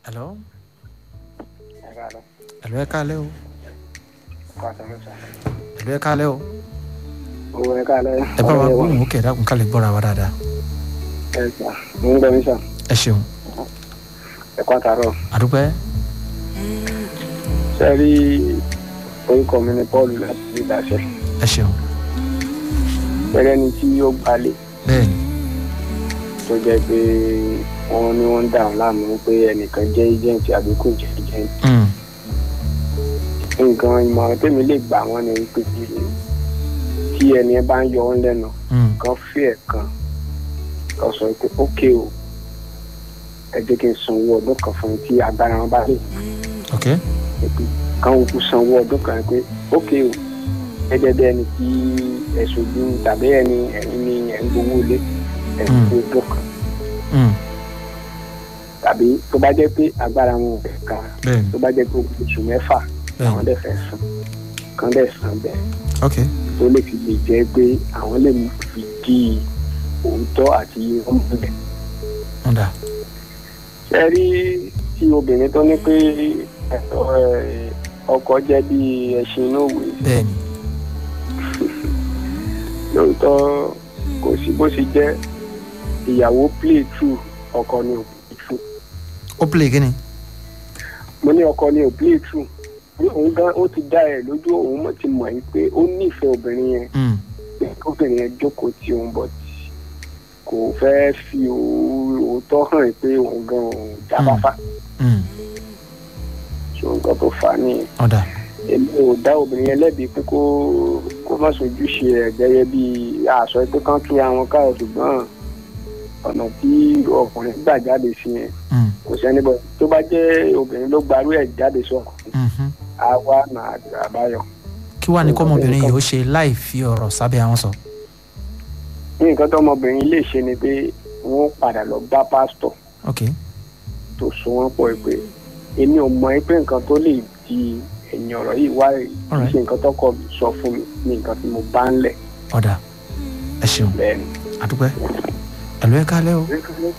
hello ẹ káàlọ́ hello ẹ káalẹ́ o kó àtàlọ́sà. hello ẹ káalẹ́ o owó ẹ káàlẹ́. ẹ bá wa gbóhùn òkè dákun ká lè gbọ́ra wa dáadáa ẹ sà mo ń gbọ́ mi sà ẹ ṣeun ẹ kó àtàrọ̀. àdúpẹ́ ṣe rí orúkọ mi ní paul láti ilé ìdáṣẹ. ẹ ṣeun pẹ̀lẹ́ ni tí ó gbalẹ̀ bẹ́ẹ̀ ni tó jẹ́ pé wọ́n ní wọ́n ń dà wọ́n láàmú pé ẹnìkan jẹ́ agent àbí kò jẹ́ agent. Mm, nǹkan ìmọ̀ràn tèmi lè gbà wọ́n ni wípé tí ẹni ẹ bá ń yọ wọ́n lẹ́nu mm, kan fí ẹ̀ kan kan sọ pé ókè o ẹ jẹ́ kí n sanwó ọdún kan fún yín tí agbára wọn bá lè ok pé káwọn òkú sanwó ọdún kan pé ókè o gẹ́gẹ́ bí ẹni tí ẹ̀sùn ojú tàbí ẹni ẹ̀yin ni ẹ̀ ń gbowó lé ẹ̀sùn Mm. ọdún kan mm, tàbí tó bá jẹ́ pé agbára wọn ò fẹ́ ká bẹ́ẹ̀ ni tó bá jẹ́ pé oṣù mẹ́fà bẹ́ẹ̀ àwọn ni dẹ̀ fẹ́ san kan dẹ̀ san bẹ́ẹ̀ ok tó lè fi lè jẹ́ pé àwọn lè fi di òótọ́ àti ọmọdé. ń dà ṣe rí tí obìnrin tó ní pé ẹ̀tọ́ ẹ̀, ọkọ jẹ́ bí ẹṣin inú òwe bẹ́ẹ̀ ni lóòótọ́ kò sí bó ṣe jẹ́ ìyàwó play true ọkọ ni ò play true ó play kí ni mo ní ọkọ ni ò play true ní òun gan ó ti dá ẹ lójú òun mọ̀ ti mọ̀ yìí pé ó nífẹ̀ẹ́ obìnrin yẹn Mm, pé obìnrin yẹn jókòó tí òun bọ̀ tí kò fẹ́ fi òó- òótọ́ hàn pé òun gan òun jábáfà mm, ṣé nǹkan tó fà á nìyẹn. ó dà èmi ò dá obìnrin yẹn lẹ́bi pé kó kó má sojúṣe ẹ̀ gẹ́gẹ́ bí àṣọ pé kán túra wọn káyọ̀ ṣùgbọ́n ọ̀nà tí ọkùnrin gbà jáde sí yẹn Mm, kò sẹ́ni bọ̀ tó bá jẹ́ obìnrin ló gbarú ẹ̀ jáde sọkùnrin mhm. á wá nà àbáyọ. kí wàá ní kọ́mọbìnrin yìí ó ṣe láì fi ọ̀rọ̀ sábẹ́ àwọn sọ ní nǹkan tó ọmọbìnrin lè ṣe ni pé wọ́n padà lọ bá pásítọ̀ ok tó so wọ́n pọ̀ pé èmi ò mọ̀ pé nǹkan tó lè di ẹ̀yìn ọ̀rọ̀ yìí wá kì í Alright. ṣe nǹkan tọkọ mi sọ fún mi ní nǹkan tí mo bá ń lẹ̀ ó dà ẹ ṣeun bẹ́ẹ̀ ni. àdúpẹ́ hello ẹ káalẹ́ o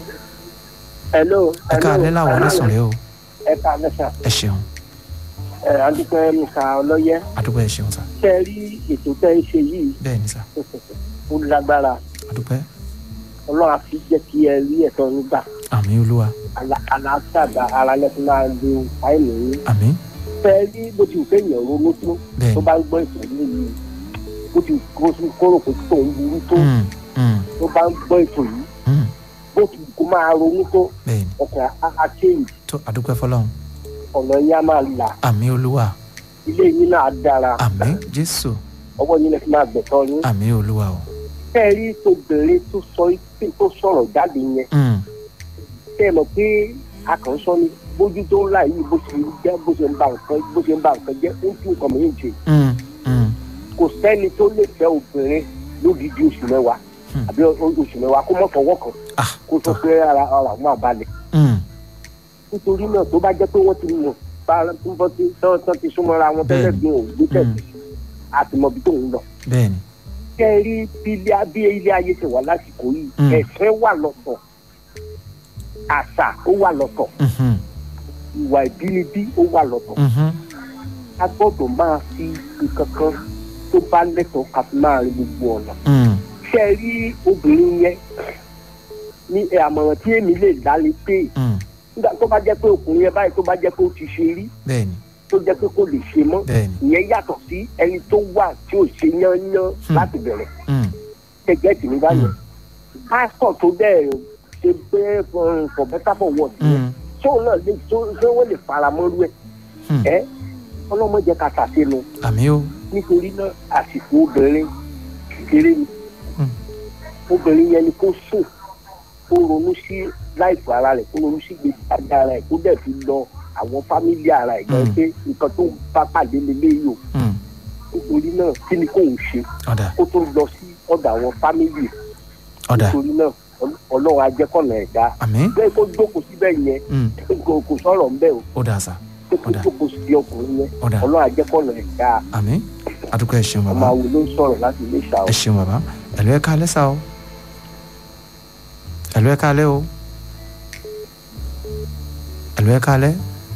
hello. ẹ káalẹ́ làwọn onísùn rẹ o ẹ káalẹ́ sà. ẹ ṣeun ẹ adúpẹ́ mr ọlọ́yẹ àdúpẹ́ ẹ ṣeun sà ṣe rí ètò tẹ́ ń ṣe yìí bẹ́ẹ̀ ni sà ó lágbára àdúpẹ́ ọlọ́run á fi jẹ́ kí ẹ rí ẹ̀tọ́ nígbà àmì olúwa aláṣàgbà ara lẹ́sìn máa lo fáìlì yín àmì ṣe rí bó ti wù kéèyàn ronú tó bẹ́ẹ̀ tó ni bá ń gbọ́ ètò yìí bó ti kó sí kóró pé tó ń burú tó Mm, mm, tó bá ń gbọ́ ètò yìí mm, bó ti kó máa ronú tó bẹ́ẹ̀ ni ọkàn á change tó àdúpẹ́ fọlọ́run ọ̀nà yín á máa là àmì olúwa ilé yín náà á dára àmì jésù ọwọ́ yín lè fi máa gbẹ̀tọ́ yín àmì olúwa o ṣe rí tó bẹ̀rẹ̀ tó sọ tó sọ̀rọ̀ jáde yẹn Mm, tẹ́ ẹ mọ̀ pé akànṣọ́ ni bójú tó ń là yìí bó ṣe jẹ́ bó ṣe ń ba nǹkan bó ṣe ń ba nǹkan jẹ́ ó ń tún nǹkan mìíràn ṣe mm, mm, kò sẹ́ni tó lè fẹ́ obìnrin lódìdí oṣù mẹ́wàá Hmm. àbí o- oṣù mẹ́wàá kó mọ̀ fọwọ́ kan ah kó tó fẹ́ ara ara àwọn àbálẹ̀ mm, nítorí náà tó bá jẹ́ pé wọ́n ti mọ̀ bá tó bọ́ sí tán tán ti súnmọ́ra wọn tẹ́lẹ̀ Bẹ́ẹ̀ni. bí wọn ò gbé tẹ̀sí àti mọ̀ bí tóun lọ. bẹ́ẹ̀ ni kẹ́ ẹ rí bí ilé bí ilé ayé ṣe wà lásìkò yìí Hmm. ẹ̀sẹ̀ wà lọ́tọ̀ àṣà ó wà lọ́tọ̀ Mhm, ìwà ìbínibí ó wà lọ́tọ̀ mhm, a gbọ́dọ̀ máa fi nǹkan kan tó bá lẹ́tọ̀ọ́ ká fi máa rí gbogbo ọ̀nà. mm, ṣé ẹ rí obìnrin yẹn ní ẹ, àmọ̀ràn tí èmi lè dálé pé mm, nígbà tó bá jẹ́ pé ọkùnrin yẹn báyìí tó bá jẹ́ pé ó ti ṣe rí bẹ́ẹ̀ ni tó jẹ́ pé kò lè ṣe mọ́ bẹ́ẹ̀ ni ìyẹn yàtọ̀ sí ẹni tó wà tí ò ṣe yányán Hmm. láti bẹ̀rẹ̀ mm, gẹ́gẹ́ tì ní báyìí pásítọ̀ tó bẹ́ẹ̀ ṣe pé um, for better for worse mm, tóun náà lè tó ṣé wọ́n lè fara mọ́rú ẹ̀ Hmm. ẹ́ ọlọ́mọdé ká ṣàṣeynu àmì o nítorí náà àsìkò obìnrin kékeré ni Hmm. obìnrin yẹn ni kó sùn kó ronú sí láìpẹ́ ara rẹ̀ kó ronú sí gbèsè ayé ara rẹ̀ kó dẹ̀ fi lọ àwọn fámílì ara ẹ̀ gan Hmm. pé nǹkan tó ń bá pàdé lélẹ́yìí o mm, nítorí náà kí ni kóun ṣe ọ̀dà kó tó lọ sí ọ̀dọ̀ àwọn fámílì ọ̀dà nítorí náà Ọl- ọlọ́run ajẹ́kọ̀nà ẹ̀dá àmì bẹ́ẹ̀ kó jókòó síbẹ̀ yẹn mm, kò kò sọ̀rọ̀ ńbẹ́ o ó dà sà kó kó Ọ̀dà. jókòó sí ọkùnrin yẹn ọ̀dà ọlọ́run ajẹ́kọ̀nà ẹ̀dá àmì àdúpẹ́ ẹ ṣeun ọmọ bàbá àwọn ló ń sọ̀rọ̀ láti ilé ìṣà ẹ ṣeun bàbá ẹ̀lú ẹ káalẹ́ sà o ẹ̀lú ẹ káalẹ́ o ẹ̀lú ẹ̀lú ẹ kálẹ́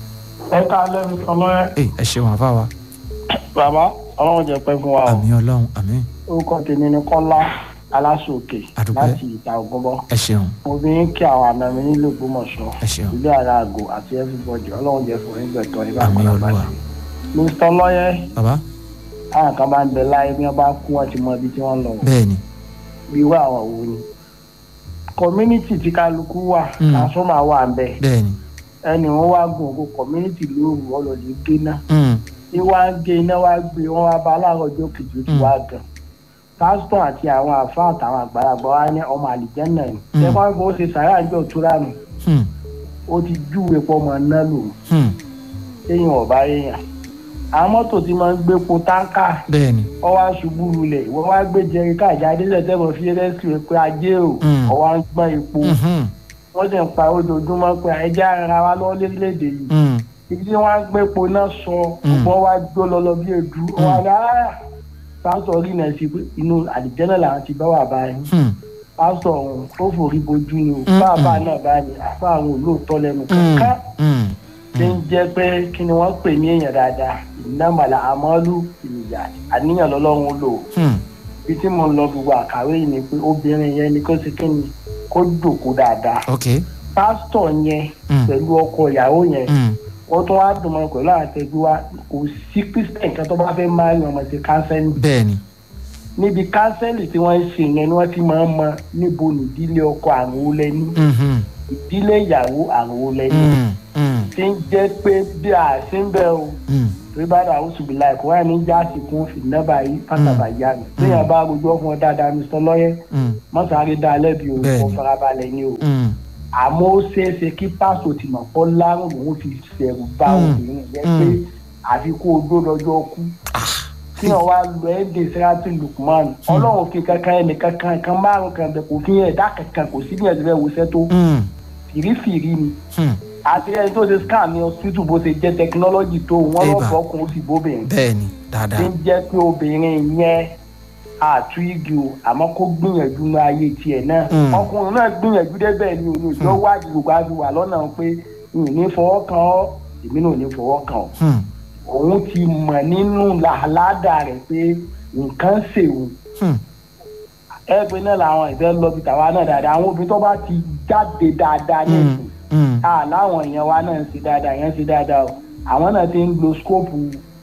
ẹ ká lẹ́nu ọlọ́yẹ ẹ ẹ ṣeun àfa wa bàbá ọlọ́run jẹ́ pẹ́ fún wa o àmì ọlọ́run àmì orúkọ tèmi ni kọ́lá aláṣòkè Àdúpẹ́. láti ìta ògúnbọ ẹ ṣeun mo fi ń kí àwọn àna mi nílùú Ògbómọ̀ṣọ́ ẹ ṣeun ilé ara àgò àti everybody ọlọ́run jẹ́ fún ìgbẹ̀tọ́ nígbà Àmín kan Olúwa. mr ọlọ́yẹ bàbá àwọn kan bá ń bẹ láyé bí wọ́n bá kú wọn ti mọ ibi tí wọ́n lọ bẹ́ẹ̀ ni bí irú àwọn wo ni community tí kálukú wà Mm. transformer wà ń bẹ bẹ́ẹ̀ ni ẹni wọn wá gùn òkú community lóru ọlọ́ọ̀lẹ́ gbé náà Mm, ní wá ń gé iná wá gbé wọn wá bá aláàrọ̀ ọjọ́ kejì ó ti Mm. wá gan pásítọ̀ àti àwọn àfa àtàwọn àgbàlagbà wa ní ọmọ àlìjẹ́nà ni Mm. ṣé wọ́n kó ṣe sàrà àjọ òtúrà nù mm, ó ti júwe pọ̀ mọ́ náà lò mm, téèyàn ọ̀bá èèyàn àwọn mọ́tò tí máa ń gbé po táǹkà bẹ́ẹ̀ ni ọwọ́ aṣubú lulẹ̀ ìwọ́n wá gbé jẹrí káàjá délẹ̀ tẹ́wọ̀n fi rẹ́sìkì pé ajé o Mm. ọwọ́ á ń gbọ́n epo Mhm, wọ́n sì ń pa ojoojúmọ́ pé ẹja ara wa lọ́wọ́ lórílẹ̀‐èdè yìí mm, ibi tí wọ́n á gbé epo náà sọ Mm. ọgbọ́n wá gbó lọ́lọ́ bí èdú wọn á ní "Ah, pásítọ̀ rí náà sí pé inú àdìjẹ́nà làwọn ti bá wà báyìí mm, pásítọ̀ ọ̀hún ó forí bojú ni o Mm, bàbá mm. náà báyìí àfa àwọn olóòótọ́ lẹ́nu mm, kankan mm, tí ń jẹ́ pé kí ni wọ́n pè ní èèyàn dáadáa ìnámàlà àmọ́lú ìyà àníyàn lọ́lọ́run ó lò ó mm, bí tí mo ń lọ gbogbo àkàwé yìí ni pé obìnrin yẹn ni kó ṣe kí ni kó jòkó dáadáa ok pásítọ̀ yẹn Mm. pẹ̀lú ọkọ ìyàwó yẹn mm, wọ́n tún wá dùn mọ́ pẹ̀lú àtẹ̀gbé wa kò sí christian kan tó bá fẹ́ máa yan ọmọ sí kánsẹ́lì bẹ́ẹ̀ ni níbi kánsẹ́lì tí wọ́n ń ṣe yẹn ni wọ́n ti máa ń mọ níbo nìdílé ọkọ àrùn wo lẹ́ni Mhm, ìdílé ìyàwó àrùn wo lẹ́ni mm, mm, tí ń jẹ́ pé bí a ṣe ń bẹ̀ o mm, torí bá dà ó ṣùgbọ́n láì kó wáyé ní jáàsì kún fìdínàbà yìí pátábà yá mi téèyàn bá gbogbo ọkùnrin dáadáa mi sọ lọ́yẹ́ mm, mọ́sàárì dá lẹ́bi o Bẹ́ẹ̀ni. kò farabalẹ̀ ni o mm, àmọ́ ó ṣeé ṣe kí pásítọ̀ ti mọ̀ pọ́ lárùn lòún fi ṣẹ̀rù bá Mm. obìnrin yẹn Mm. pé àfi kó o dó lọ́jọ́ kú kí wọ́n wá lọ ẹ́ dé sẹ́rántì lukman ọlọ́run fi kankan ẹnì kankan kan márùn kan bẹ̀ kò fi ẹ̀dá kankan kò sí bí ẹ̀sìn bẹ́ẹ̀ wọṣẹ́ tó mm, fìrífìrí ni mm, àti ẹni tó ṣe scan ní hospital bó ṣe jẹ́ tẹkinọ́lọ́jì tó wọ́n Eba. lọ́ọ́ fọkùn ó sì bóbìnrin bẹ́ẹ̀ ni tí dáadáa ń jẹ́ pé obìnrin yẹn àtú igi o àmọ́ kó gbìyànjú ní ayé tiẹ̀ náà Mm. ọkùnrin náà gbìyànjú débẹ̀ ni òun ìjọ wádìí gbogbo àti wà lọ́nà pé n ò ní fọwọ́ kan ọ́ èmi náà ò ní fọwọ́ kan ọ́ Mm, òun ti mọ̀ nínú làálàdà rẹ̀ pé nǹkan ṣèwò mm, ẹgbẹ́ náà làwọn ìfẹ́ lọ bí tàwa náà dáadáa àwọn obìnrin tó bá ti jáde dáadáa ní mm, ìsìn mm, a láwọn èèyàn wa náà ń ṣe dáadáa yẹn ń ṣe dáadáa o àwọn náà ti ń lo skóòpù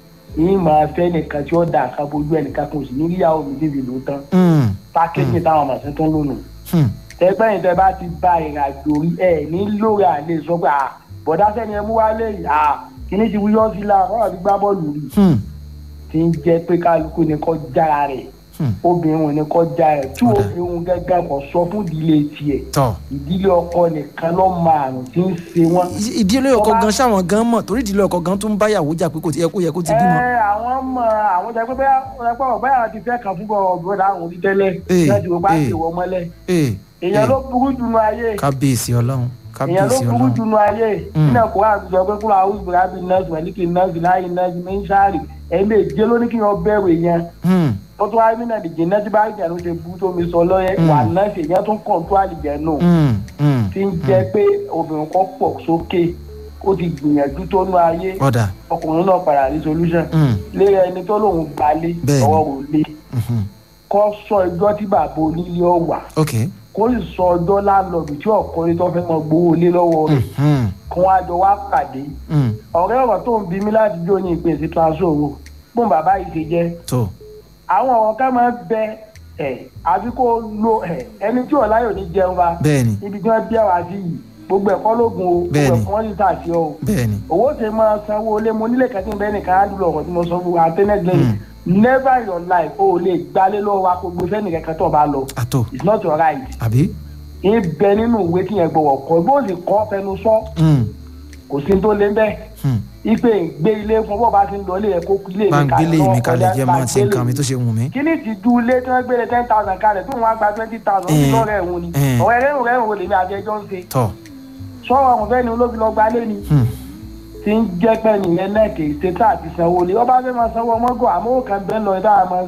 yìí máa fẹ́ nìkan tí ó dà ká bójú ẹnìkan kan sì ní ríyàwó mi débi ló tán mm, pákéjì táwọn màsí tó ń lò nù. mm, tẹgbẹ́ yìí tẹ bá ti ba ìrìn àjò rí ẹ ní lórí àlè sọ pé à bọ̀dá sẹ́ni ẹ mú wálé yìí à kíní ti wúyọ́ sí la wọ́n ti gbá bọ́ọ̀lù rí mm, ti ń jẹ́ pé kálukú ni kọ́ jára rẹ̀ mm. obìnrin ò ní kọ́ jára rẹ̀ tí Ọ̀dà. obìnrin gẹ́gẹ́ kò sọ fún ìdílé tiẹ̀ tọ́ ìdílé ọkọ nìkan ló máa àrùn tí ń ṣe wọ́n. ìdílé ọkọ Ọba- gan sáwọn gan mọ̀ torí ìdílé ọkọ gan tún báyàwó jà pé kò tí yẹ kó yẹ kó ti bímọ. ẹ àwọn mọ àwọn jẹ pé bẹ́ẹ̀ ọ̀rẹ́pọ̀ bẹ́ẹ̀ ti fẹ́ kàn fún ọ̀bùrọ̀dá àwọn orí tẹ́lẹ̀ Ee, láti wọ́n bá ee. ti wọ́ mọ́lẹ̀ ee èèyàn ee ló burú jù nù ayé kábíyèsí ọlọ́run èèyàn ló kábíyèsí burú jù ọlọ́run nù ayé Mm. nínú ẹ̀kọ́ àti sọ pé kúrò àwọn ìgbìmọ̀ àbí nọ́ọ̀sì wẹ̀líkì nọ́ọ̀sì láyé nọ́ọ̀sì ní sáàrì ẹ̀mí èjé ló ní kí wọ́n bẹ̀rù èèyàn Hmm, ó tún wáyé nínú ẹ̀dìjẹ́ náà tí bá ìjà ló ṣe bú tó mi sọ lọ́yẹ̀ Mm. wà nọ́ọ̀sì èèyàn tún kàn tó àlìjẹ́ nù hmm, hmm, tí ń jẹ́ pé obìnrin kan pọ̀ sókè ó ti gbìyànjú tó nú ayé ọ̀dà ọkùnrin náà padà rí solution hmm, lé ẹni tó lóun gbalé Bẹ́ẹ̀ni. ọwọ́ rò lé mhm, kó sọ ẹjọ́ tí bàbá onílé ọ̀wà ok kó sì sọ ọjọ́ láńlọ́ọ̀dù tí ọ̀kọ́lé tó fẹ́ mọ gbowó lé lọ́wọ́ rẹ̀ hmm, kí wọ́n á jọ wá pàdé hmm, ọ̀rẹ́ ọ̀rọ̀ tó ń bí mi láti jó ní ìpè sí transfer owó fún bàbá yìí ṣe jẹ́ tó àwọn ọ̀rọ̀ ká máa bẹ ẹ̀ àbí kó lo ẹ̀ ẹni tí ọ̀láyò ní jẹun wa bẹ́ẹ̀ni ibi tí wọ́n bí àwa sí yìí gbogbo ẹ̀kọ́ lógun o gbogbo Bẹ́ẹ̀ni. ẹ̀kọ́ wọn sì ṣàṣẹ o bẹ́ẹ̀ni owó ṣe máa sanwó ilé mo nílé kẹtí bẹ́ẹ̀ nìkan á dúró ọ̀rọ̀ tí mo sọ fún wa àtẹnẹ́gbẹ̀rẹ̀ never in your life o ò lè gbálé lọ́wọ́ wa kó gbé fẹ́ni kankan tó o bá lọ àtò it's not your right àbí ń bẹ nínú ìwé kí yẹn gbọ̀wọ̀ kọ́ bó sì kọ́ fẹnu sọ Hmm, kò sí tó lé bẹ́ẹ̀ hmm. ipe gbé ilé fún bọ́ọ̀ bá ti ń lọ ilé yẹn kó ilé mi bá ń kalẹ̀ gbélé lọ́wọ́ mi kalẹ̀ kọjá, jẹ́ bá máa ti gbélé nǹkan mi mi. tó ṣe wù mí. kí ni ti ju ilé tí wọ́n gbélé ten thousand kalẹ̀ tó wọ́n á gba twenty thousand ó ti Eh, lọ́rẹ̀ ẹ̀hún ni eh. ọ̀rẹ́ rẹ̀ rẹ̀ wò lèmi àti ẹjọ́ ń ṣe tọ́ sọ́wọ́ àwọn fẹ́ni olóbi lọ gbalé ni hmm, tí ń jẹ́ pẹ́ nìyẹn náà kì í ṣe tá àti sanwó lé ọba fẹ́ máa sanwó ọmọgọ́ àmọ́ ó kàn bẹ́ẹ̀ lọ ìdá máa ń ṣe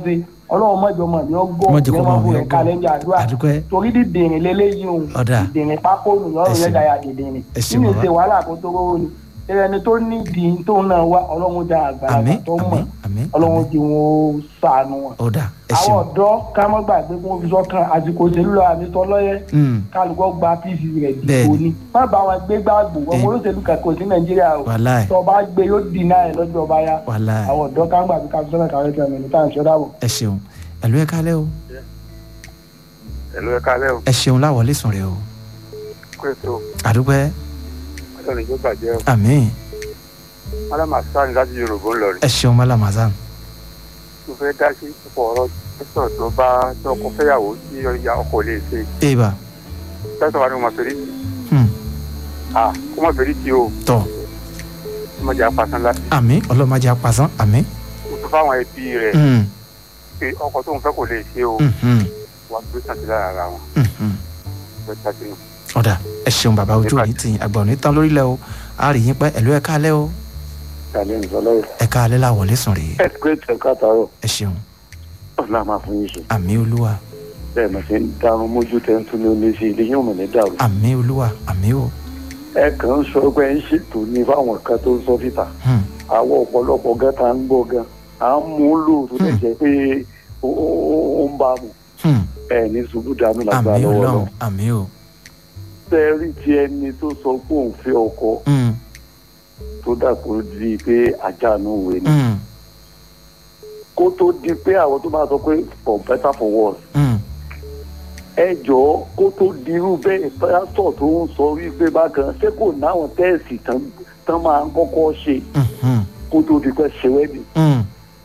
ọlọ́run mọ̀jọ mọ̀ ní ọgbọ́n Má jẹ́ kó ní mọ̀ wọn mí bó rẹ̀ ọgbọ́n. kalẹ̀ ní àdúrà àdúpẹ́ torí dídìrín lélẹ́yìí o Ọ̀dà. dídìrín pákó nù Ẹ lọ́rùn ṣeun. yẹn dàyà dídìrín Ẹ ṣeun nínú bàbá. ìṣe wàhálà kó tó rówó ni ẹni tó ní ìdí tó náà wá ọlọ́run dá àgbàlagbà àmín tó mọ̀ àmín àmín ọlọ́run di wọn ó sànù wọn. ọ̀dà ẹ àwọn ṣeun ọ̀dọ́ ká mọ́ gbàgbé kí wọ́n fi sọ́kàn àsìkò òṣèlú lọ àbí tọ́lọ́yẹ Mm, kálukọ́ gba pc rẹ̀ dìbò Bẹ́ẹ̀ni. ni má bá wọn gbé gbàgbó ọmọ Bẹ́ẹ̀ni. olóṣèlú kankan sí nàìjíríà o wàláì tó bá gbé yóò dínà ẹ̀ lọ́jọ́ ọba ya wàláì àwọn ọ̀dọ́ ká ń gbàgbé ká fi sọ́kàn káwé tẹ̀ mí ní táwọn ìṣọ́dá bọ̀. ẹ ṣeun ẹ̀lú ẹ kálẹ́ o ẹ̀lú ẹ̀ka lẹ́ o ẹ ṣeun láwọlé sùn rẹ o kó ètò àdúpẹ́ ọlọ́run yóò bàjẹ́ o àmín madam asan láti yorùbá ń lọ rí ẹ ṣeun malamazam mo fẹ́ dá sí púpọ̀ ọ̀rọ̀ pẹ́sọ̀ tó bá tọkọ fẹ́yàwó tí ìyá ọkọ lè ṣe eba pẹ́sọ̀ wa ni mo máa fẹ́rí tì hmm, à kó má fẹ́rí tì o tọ kó má jẹ́ apasán láti àmín ọlọ́mọdé apasán àmín mo tún fáwọn ẹbí rẹ̀ Hmm, pé ọkọ tó ń fẹ́ kò lè ṣe o hmm, hmm, wà gbé sàn sí lára ara wọn hmm, hmm. fẹ́ tá sínú. ọ̀dà ẹ ṣeun bàbá ojú òní tì yín àgbà òní tán lórílẹ̀ o a rí yín pẹ́ ẹ̀lú ẹ kálẹ́ o tàlẹ́ ìsọlọ́wọ́ ẹ kálẹ́ láwọlé sùn rèé ẹ̀sìkúrẹ́tì ẹ̀ka àtàrọ̀ ẹ ṣeun ọ̀la máa fún yín ṣe àmín olúwa bẹ́ẹ̀ mà ṣe ń darun mójú tẹ́ ń tún ní olè sí ilé yóò mọ̀ ní dàrú. àmín olúwa àmín o ẹ kàn ń sọ pé ẹ ń ṣètò ní fáwọn kan tó ń sọ fìtà Hmm, àwọn ọ̀pọ̀lọpọ̀ gan ta ń gbọ́ gan à ń mú un lò tó lè jẹ́ pé ó ó- ó ń bá a mú hmm, ẹ ní ṣubú dànù lágbára àmín lọ́wọ́ lọ. ọlọ́run àmín o tẹ́rí ti ẹni tó sọ pé òun fẹ́ ọkọ Hmm, tó dàpọ̀ di pé àjànú òwe ni hmm, kó tó di pé àwọn tó máa sọ pé for better for worse hmm, ẹ jọ̀ọ́ kó tó dirú bẹ́ẹ̀ pásítọ̀ tó ń sọ wípé bákan ṣé kò náwọn tẹ́ẹ̀sì tán tán máa ń kọ́kọ́ ṣe hmm, hmm, kó tó di pé ṣe wẹ́ẹ̀dì hmm,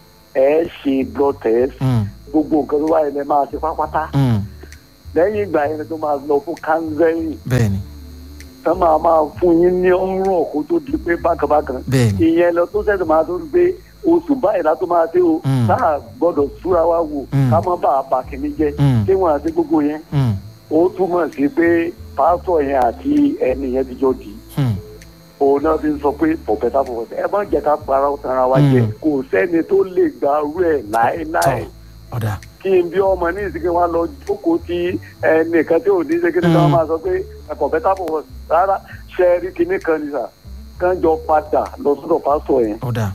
ẹ ṣe blood test hmm, gbogbo nǹkan tó wáyé lẹ máa ṣe pápátá hmm. lẹ́yìn ìgbà yẹn tó máa lọ fún kánsẹ́rì bẹ́ẹ̀ni tán máa máa fún yín ní ọ̀rọ̀ kó tó di pé bákanbákan bẹ́ẹ̀ni ìyẹn lọ tó ṣẹ̀ṣẹ̀ máa tó di pé oṣù báyìí látó máa dé o Mm. táà gbọ́dọ̀ súra wá wò Mm. ká má bàa bà kìíní jẹ́ Mm. ṣé wọn àti gbogbo yẹn Hmm, ó túmọ̀ sí pé pásítọ̀ yẹn àti ẹni yẹn ti jọ dì í hmm, òun náà fi ń sọ pé for better for worse ẹ má jẹ́ ká para tanra wa jẹ Mm. kò sẹ́ni tó lè gbarú ẹ̀ láéláé tọ ọ̀dà kí n bí ọmọ ní ìsìnkú wa lọ jókòó tí ẹnìkan tí ò ní ṣe kíni káwọn Mm. máa sọ pé for better for worse rárá ṣe rí kíní kan ní sà kán jọ padà lọ sọ́dọ̀ pásítọ̀ yẹn ọ̀dà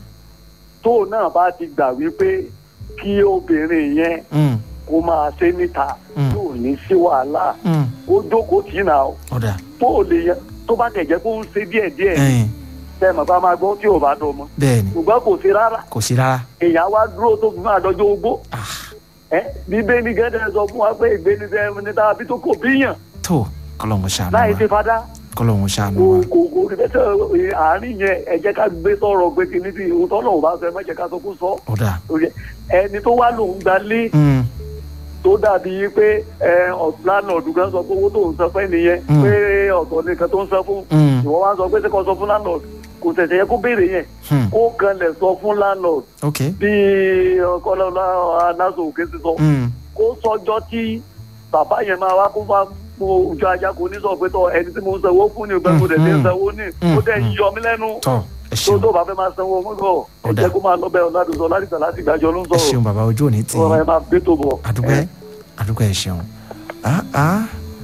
tó náà bá ti gbà wípé kí obìnrin yẹn hmm, kó máa ṣe níta Mm. yóò ní sí wàhálà hmm, ó jókòó tì í nà ó ọ̀dà tó lè yẹ tó bá tẹ̀ jẹ́ kó ń ṣe díẹ̀díẹ̀ ẹ̀yìn tẹ́ mọ̀ bá máa gbọ́ tí ò bá dọ̀ mọ́ bẹ́ẹ̀ni ṣùgbọ́n kò sí rárá kò sí rárá èèyàn wá dúró tó fi máa dọjọ́ ogbó Ah, ẹ bíbélì gẹ́gẹ́ sọ fún wa pé ìgbéni tẹ níta bí tó kò bíyàn tó kọlọ́hún ṣàánú láì ṣe wa fada kọlọ́hún ṣàánú kò wa kò kò rí bẹ́sẹ̀ àárín yẹn ẹ jẹ́ ká gbé sọ̀rọ̀ pé kìíní tí òun tọ́lọ̀ ò bá sọ ẹ má jẹ́ ká sọ kó sọ ọ̀dà Orí ẹ, ẹni tó wá lòun gba lé hmm, tó dàbí pé ẹ ọ̀sán ọ̀dùn kan sọ pé owó tó ń san fẹ́ nìyẹn Mm. pé ọ̀tọ̀ nìkan tó ń san fún hmm, ìwọ wá sọ pé ṣé kò sọ fún landlord kò tẹ̀sẹ̀ yẹ kó béèrè yẹn hmm, kó kanlẹ̀ sọ fún landlord ok bí ọkọlọ́lá anáṣọ òkè ti sọ hmm, kó sọjọ́ tí bàbá yẹn máa wá kó máa mo ojú ajá kò ní sọ pé tọ ẹni tí mo ń sanwó fún ni ìgbà mo dẹ̀ ti ń sanwó ní ó dẹ̀ ń yọ mí lẹ́nu tọ ẹ tó ṣeun tó bá fẹ́ máa sanwó mú lọ ẹ Ọ̀dà. jẹ́ kó máa lọ bẹ́ẹ̀ ọ̀làdùsọ ládìgbà láti gbàjọ ló ń ẹ ṣeun sọ̀rọ̀ bàbá ojú òní tì ọ̀rọ̀ yín ẹ máa gbé tó bọ̀. àdúpẹ́ àdúpẹ́ ẹ ṣeun ah ah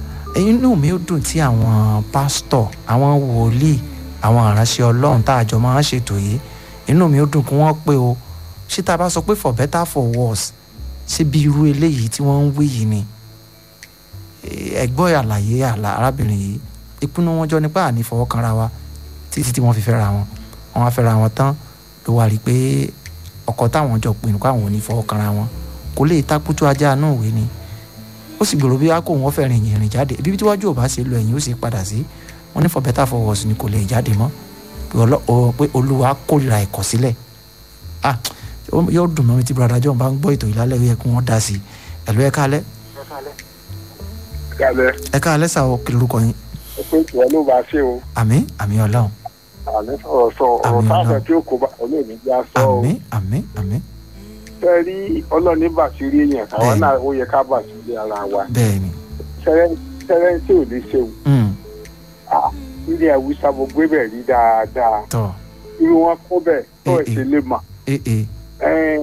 inú mi ó dùn tí àwọn pásítọ̀ àwọn wòlíì àwọn aránṣẹ́ ọlọ́run tá a jọ máa ń ṣètò yìí inú mi ó dùn kí wọ́n pé o ṣé tá a bá sọ pé for better for worse ṣé bí irú eléyìí tí wọ́n ń wí yìí ni ẹgbọ́ àlàyé àlà arábìnrin yìí ìpinnu wọn jọ nípa àní fọwọ́ kanra wa títí tí wọ́n fi fẹ́ra wọn wọ́n wá fẹ́ra wọn tán ló wá rí i pé ọkọ táwọn jọ pinnu káwọn ò ní fọwọ́ kanra wọn kò lè takutu ajá náà wé ni ó sì gbèrò bí akó wọn fẹ́ rìn ìrìn jáde ibi tí wájú ò bá ṣe lọ ẹ̀yìn ó sì padà sí wọn ní for better for worse ni kò lè jáde mọ́ pé ọlọ́- ọ- pé olúwa kórìíra ìkọ̀sílẹ̀ ah yóò dùn mọ́ mi tí brother John bá ń gbọ́ ètò ìlálẹ́ yẹ kí wọ́n dá sí i ẹ̀lú ẹ̀ka alẹ́ kálẹ̀ ẹ̀ka alẹ́ sà ó kí lorúkọ yín pé ìwọ ló bá ṣe o àmín àmín ọlọ́run àmì sọ̀rọ̀ sọ ọ̀rọ̀ Àmín táàbà Ọlọ́run. tí ó kó bá olóòní já sọ o àmín àmín àmín fẹ́ rí ọlọ́ọ̀ní bàṣírí èèyàn káwọn Bẹ́ẹ̀ni. náà ó yẹ ká bàṣírí ara wa bẹ́ẹ̀ ni sẹ́rẹ́ tí ò ní ṣeun Mm, ilé àwùsá mo gbé bẹ̀ rí dáadáa tọ́ irú wọn kó bẹ̀ tó Eh, ẹ̀ ṣe lè mà ee ee Ẹn,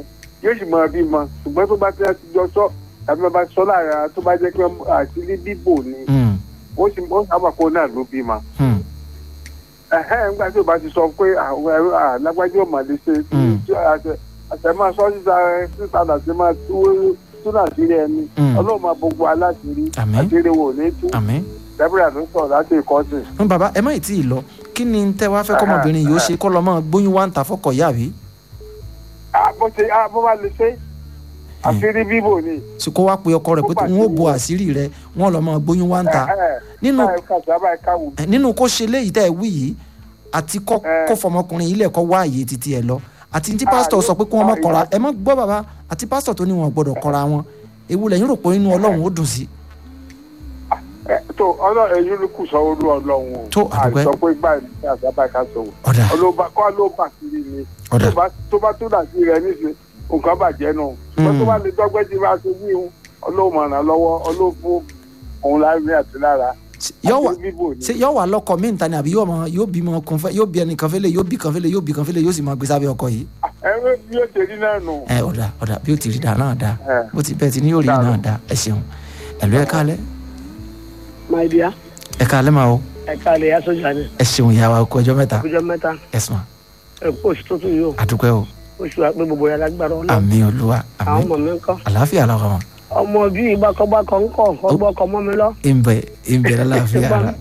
yóò sì máa bímọ ṣùgbọ́n tó bá ti láti jọ sọ tàbí bá bá sọ láàrin ara tó bá jẹ́ pé àti ní bíbò ni Hmm. ó sì ó sábà kó náà ló bímọ. Hmm. ẹ̀hẹ́n nígbà tí o bá ti sọ pé àwọn ẹ̀rọ alágbájọ́ ò mà lè ṣe Mm. tí àṣẹ àṣẹ máa sọ síta síta àti máa tú túnà sílẹ̀ ẹni Mm. ọlọ́run máa gbogbo aláṣìírí Àmín. àṣírí wo ní tú àmín. dẹ́bìrì ló sọ̀rọ̀ láti ìkọ́sìn. ń bàbá ẹ má ì tí ì lọ kí ni tẹ wá fẹ́ kọ́mọbìnrin yìí ó ṣe kọ́ lọ́ mọ́ gbóyún wá ń ta fọ́kọ̀ yá àbí bó ṣe ah, bó bá lè ṣe àṣírí bíbò ni. ṣe kó wá pe ọkọ rẹ̀ pé Ó n ó bo pàṣẹ. àṣírí rẹ̀ wọ́n lọ́ mọ́ gbóyún wá ń ta Nínú- báyìí kàṣà báyìí káwù. Eh, nínú kó ṣe léyìí tẹ́ ẹ wí yìí àti kọ́ Eh. kó fọmọkùnrin yìí lẹ̀ kọ́ wá àyè títí ẹ lọ àti tí pásítọ̀ Ah, sọ pé kí wọ́n má ah, kọ́ra ìyá- ẹ má gbọ́ bàbá àti pásítọ̀ tó ní wọn gbọ́dọ̀ kọ́ra wọn ewu lẹ́yìn rò pé inú ọlọ́run ó dùn sí Ẹ, tó ọlọ́run ẹ̀yìn ló kù sọ olú ọlọ́run o. Tó, àdúpẹ́. àìsọ pé báyìí kàṣà báyìí ká sọ wò. ọ̀dà ọlọ́ba kọ́ ló bà kiri ni. ọ̀dà tó bá tó bá tó dàsí rẹ níṣẹ́ nǹkan bàjẹ́ nù. wọ́n tó bá lè dọ́gbẹ́ tí bá ṣe wí hun ọlọ́run máa ràn lọ́wọ́ ọlọ́fún òun láàrin àti lára. yọ wà àti bíbò ni. ṣe yọ wà lọ́kọ mí níta ni àbí yóò mọ yóò bímọ kun fẹ́ yóò bí ẹnìkan fẹ́lẹ̀ yóò bí kan fẹ́lẹ̀ yóò bí kan fẹ́lẹ̀ yóò sì máa gbé sábẹ́ ọkọ yìí ẹ̀rọ bí ó ṣe rí náà nù. ẹ ọ̀dà ọ̀dà bí ó ti rí dáa náà dáa Ẹ. bó ti bẹ́ẹ̀ ti ní yóò rí Dáa náà lọ. dáa ẹ ṣeun ẹ̀lú ẹ kálẹ̀ my dear ẹ kálẹ̀ máa o ẹ káàlẹ̀ yá sọ́jà ni ẹ ṣeun ìyá wa kú ọjọ́ mẹ́ta ọjọ́ mẹ́ta ẹ sùn ẹ kó oṣù tó tún yìí o àdúpẹ́ o oṣù àpé gbogbo yàrá gbàrọ̀ ọ̀nà àmì olúwa àwọn àmì ọmọ mi ń kọ́ àlàáfíà lọ́kọ̀ wọn. ọmọ bíi bákọ́bákọ́ ń kọ́ ọgbọ́ ọkọ̀ mọ́ mi lọ ìbẹ̀ ìbẹ̀ lálàáfíà ara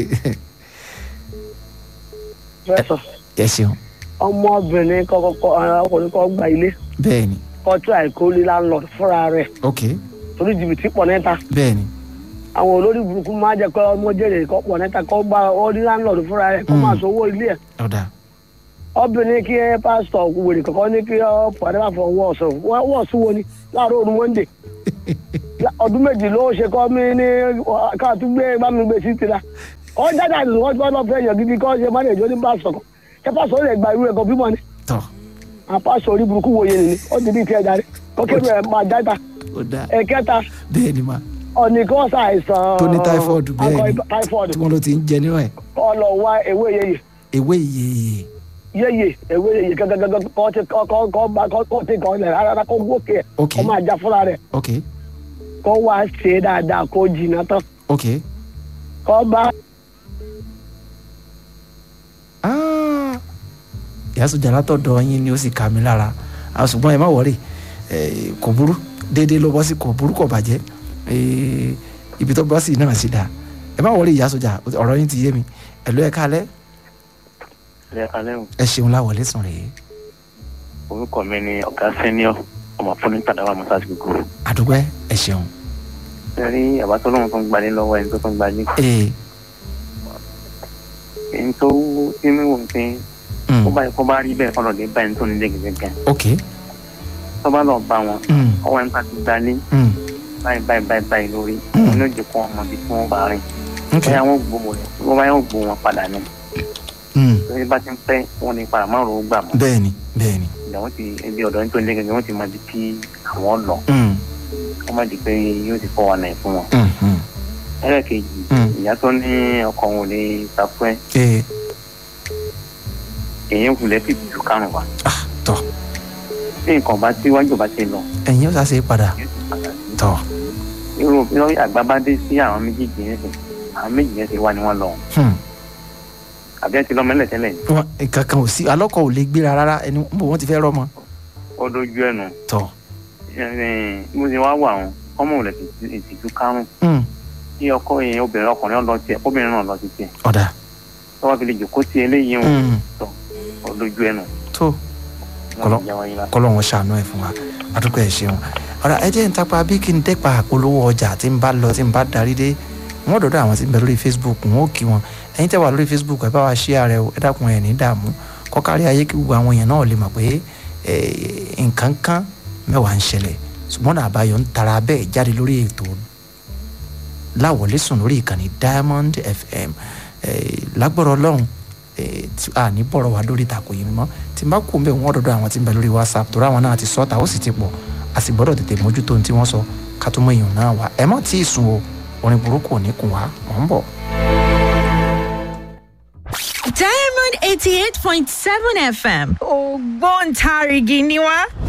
fẹ́ sọ ẹ ṣeun ọmọbìnrin kọ́kọ́ ọkùnrin kọ́ gba ilé bẹ́ẹ̀ ni kọ́ tí àìkólé landlord fúnra rẹ̀ ok torí jìbìtì pọ̀ níta bẹ́ẹ̀ ni àwọn olórí burúkú máa jẹ́ pé ọmọ jèrè kọ́ pọ̀ níta kọ́ gba ọdí landlord fúnra rẹ̀ kọ́ Mm. máa sanwó ilé ẹ̀ ọ̀dà obìnrin kí ẹ pásítọ̀ wèrè kọ̀ọ̀kan ní kí ọ pàdé bá fọ wọ́ ọ̀sán wọ́ ọ̀sùn wo ni láàárọ̀ òru monday ọdún méjì ló ṣe kọ́ mí ní káàtú gbé bá mi gbé sí tìlá ọ jáde àti wọ́n ti wọ́n lọ fẹ́ yàn gidi kọ́ ṣe máa ń èjò ní pásítọ̀ kan ṣé pásítọ̀ lè gba irú ẹ̀kọ́ bímọ ni tọ́ àwọn pásítọ̀ orí burúkú wo yẹn ni ó ti di tiẹ̀ darí ó kéré ẹ̀ máa játa ọ̀dà ẹ̀kẹta bẹ́ẹ̀ ni ma ọ̀nì kan ṣàìsàn tó ní typhoid bẹ́ẹ̀ ni akọ typhoid tí wọ́n ló ti ń jẹ nínú ẹ̀ ọlọ wá ewé yeye ewé ìyeyè yeye ewé yeye gẹgẹgẹgẹ kọ́ ti kọ́ kọ́ kọ́ bá kọ́ kọ́ ti kọ́ lẹ̀ rárá kó gòkè ẹ̀ ok kó máa já fúnra rẹ̀ ok kó wá ṣe dáadáa kó jìnnà tán ok kó bá Ah, ìyá sójà látọ̀dọ̀ yín ni ó sì kà mí lára àwọn ṣùgbọ́n ẹ má wọ̀rì eh, kò burú déédéé ló bọ́ sí kò burú kò bàjẹ́ Eh, ibi tó bọ́ sí náà sì dáa ẹ má wọ̀rì ìyá sójà ọ̀rọ̀ yín ti yé mi ẹ̀lú ẹ̀ kálẹ̀ ẹ alẹ́ o ẹ ṣeun láwọlé sùn rèé orúkọ mi ni ọ̀gá sẹ́niọ̀ ọmọ fún ní tàdáwà mọ́sáàsì gbogbo àdúgbò ẹ ṣeun ẹ rí àbátọ́lọ́run tó ń gbalé lọ́wọ́ ẹni tó tó ń gbalé ee ẹni tó tí mi wò pé mm, ó bá kó bá rí bẹ́ẹ̀ kọ́nà dé bá ẹni tó nílé gẹ́gẹ́ ok tó bá lọ bá wọn mm, ọwọ́ ẹni bá ti gbalé mm, báyìí báyìí báyìí báyìí lórí Mm. wọn ló jẹ kó ọmọ bí tí wọn bá rìn ok bóyá wọn gbowó rẹ wọn bá yóò gbowó wọn padà ní mm, torí bá ti ń pẹ́ wọn ní padà márùn ún gbà mọ́ bẹ́ẹ̀ ni bẹ́ẹ̀ ni ìgbà wọn ti ebi ọ̀dọ́ nítorí nílé gẹ́gẹ́ wọn ti máa di kí àwọn lọ mm, wọn má di pé yóò ti fọ́ wọn náà fún wọn mm, mm, ẹlẹ́ẹ̀kejì Mm. ìyá tó ní ọkọ òun ò lè ta fún ẹ ee èyàn wulẹ̀ fi jù kárùn wa ah tọ́ tí nǹkan bá tí wájú bá ti lọ ẹ̀yin ó sàṣe padà yóò ti padà sí. tọ́ irú irú àgbà bá dé sí àwọn méjèèjì yẹn sìn àwọn méjì yẹn ti wá ni wọ́n lọ hmm, àbí ẹ ti lọ mẹ́lẹ̀ tẹ́lẹ̀ ni. wọn kankan ò sí alọ́kọ̀ ò lè gbéra rárá ẹni bò wọ́n ti fẹ́ rọ́mọ ó dojú ẹnu tọ́ mo ti wá wà wọn ọmọ òun lè fi ìtìjú kárùn mm, kí ọkọ yẹn obìnrin ọkùnrin ọ lọ tiẹ̀ obìnrin náà lọ sí tiẹ̀ ọ̀dà tó wá fi lè jòkó tí eléyìí ń mm, ó dojú ẹnu. tó Kọlọ- Wọ́n ti jẹ́ wáyé lá. kọ́lọ́hún ṣàánú ẹ̀ fún wa àdúgbò ẹ̀ ṣeun ọ̀rọ̀ ẹ jẹ́ ń tapa bí kí n dẹ́pa àpolówó ọjà tí n bá lọ tí n bá darí dé wọ́n dọ̀dọ̀ àwọn tí ń bẹ lórí facebook wọn ò kí wọn ẹ̀yin tẹ́ wà lórí facebook ẹ bá wa ṣí ààrẹ o ẹ dákun ẹ̀ ní dààmú kọ́kárí ayé kí gbogbo àwọn èèyàn náà lè mọ̀ pé eh, nǹkan kan mẹ́wàá ń ṣẹlẹ̀ ṣùgbọ́n náà àbáyọ ń tara bẹ́ẹ̀ jáde lórí ètò láwọlé sùn lórí ìkànnì diamond fm eh, lágbọ́rọ̀ ọlọ́run eh, tí a ní bọ̀rọ̀ wá lórí ìtàkùn yìí mọ́ tí n bá kú mbẹ́ wọ́n dọ̀dọ̀ àwọn tí ń bẹ lórí whatsapp torí àwọn náà ti sọ́ta ó sì ti pọ̀ a sì gbọ́dọ̀ tètè mójútó ohun tí wọ́n sọ ká tó mọ èèyàn náà wá ẹ má tí ì sùn o orin burúkú ò ní kùn wá mọ̀ ń bọ̀. Diamond eighty eight point seven FM ògbóǹtarìgì ni wá.